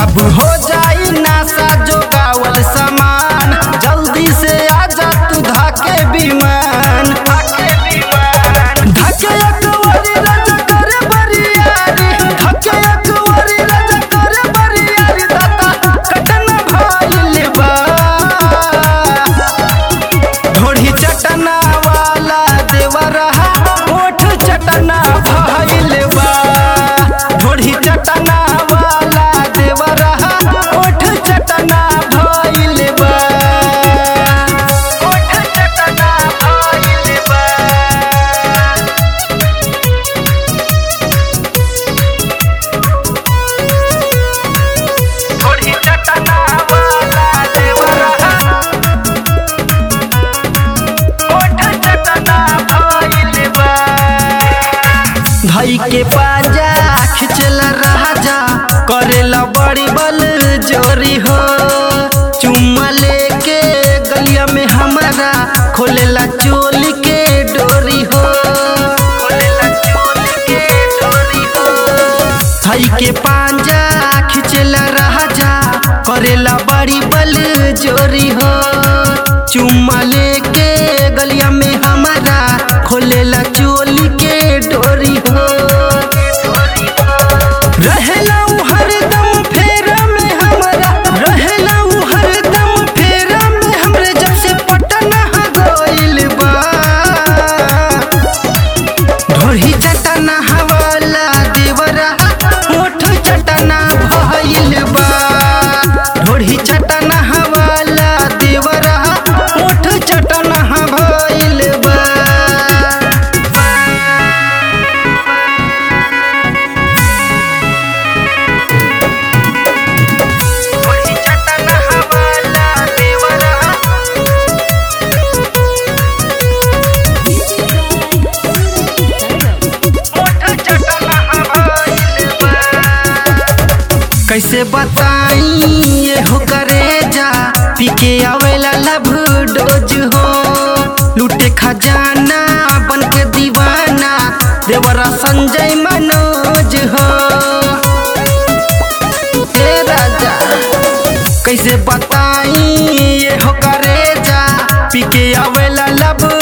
अब हो जाई नासा जोगावल सामान जल्दी से आजा तू धाके विमान धाके अकवरी राजा करे बरियारी धाके अकवरी राजा करे बरियारी दाता कटना भइल बा ढोढ़ी चटना वाला देवरहा ओठ चटना भइल बा ढोढ़ी चटना वाला देवरहा ओठ चटना भइल बा ओठ चटना भइल बा ढोढ़ी चटना वाला देवरहा धई के पाजा खिचला राजा करेला बड़ी बल जोरी हो चुम्मा लेके गलिया में हमारा खोलेला चोल के डोरी हो खोलेला चोल के डोरी हो धई के पांजा खिचला राजा करेला बड़ी बल जोरी हो चुम्मा लेके गलिया में हमारा खोलेला चोली के डोरी हो रहेला उ हरदम फेरा में हमारा रहेला उ हरदम फेरा में हमरे जब से पटना गइल बा ढोही चटना हवाला देवरा ओठ चटना भइल बा ढोही चटना हवाला देवरा ओठ चटना भइल बा ढोही चटना हवाला देवरा कैसे बताई ये हो करे जा पी के आवेला लब डोज हो लूटे खजाना बन के दीवाना देवरा संजय मनोज हो हे राजा कैसे बताई ये हो करे जा पी के आवेला लब